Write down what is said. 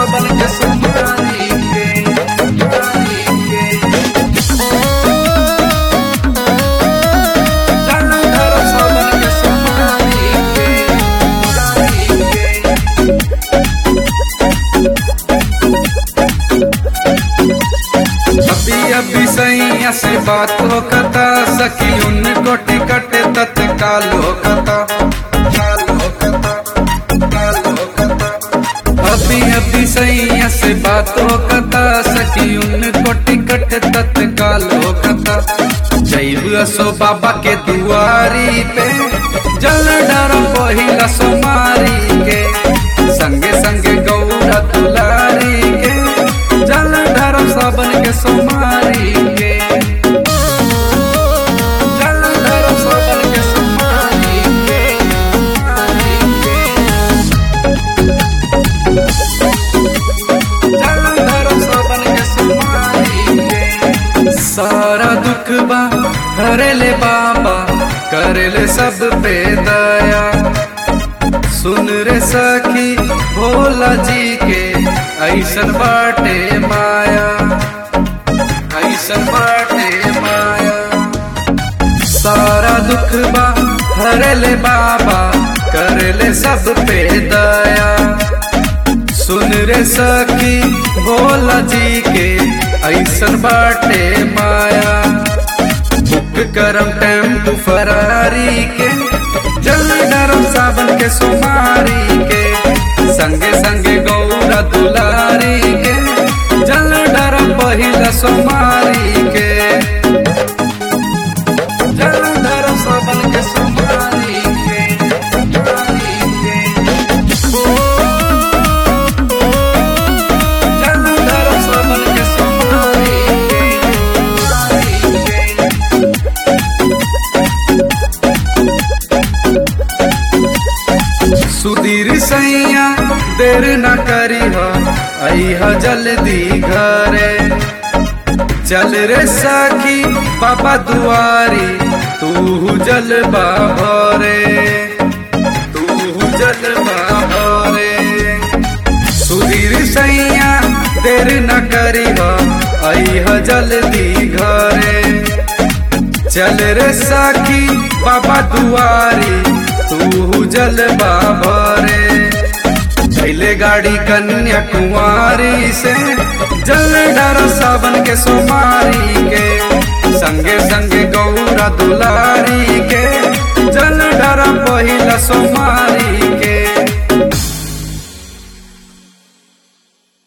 सावन के सुमारी के सुमारी के चल धर सावन के सुमारी के सुमारी के अभी अभी सैया से बात हो कता सखी उनको टिकट तत्काल हो कता काल हो कता काल हो कता अभी अभी सैया से बात हो कता सखी उनको टिकट तत्काल हो कता जैब असो बाबा के दुआरी पे जल डर पहिला सोमारी के संगे संगे गौरा दुलारी के जल डर सबन के सोमारी के जल डर सबन के सोमारी के सोमारी के जल डर सबन के सोमारी के सारा दुख बा हरेले बाबा करेले सब पे दया सुन रे सखी भोला जी के ऐसन बाटे माया ऐसन बाटे माया सारा दुख बा हरले बाबा करले सब पे दया सुन रे सखी भोला जी के ऐसन बाटे माया बुक करम टेम्पू फरारी के जल डरम सावन के सुमारी के संगे संगे गौरा दुलारी के जल डरम पहिला सुमारी के जल डरम सावन के सुमारी के सुमारी के जल डरम सावन के सुमारी के सुमारी के सुधीर सैया देर न करी हो अह जल्दी घरे चल रे सखी बाबा दुआरी तू जल बाहरे तू जल बाहरे सुधीर सैया देर न करी हो अह जल्दी घरे चल रे सखी बाबा दुआरी तू जल बाबरे पहले गाड़ी कन्याकुमारी से जल डर सावन के सोमारी के संगे संगे गौरा दुलारी के जल डर पहिला सोमारी के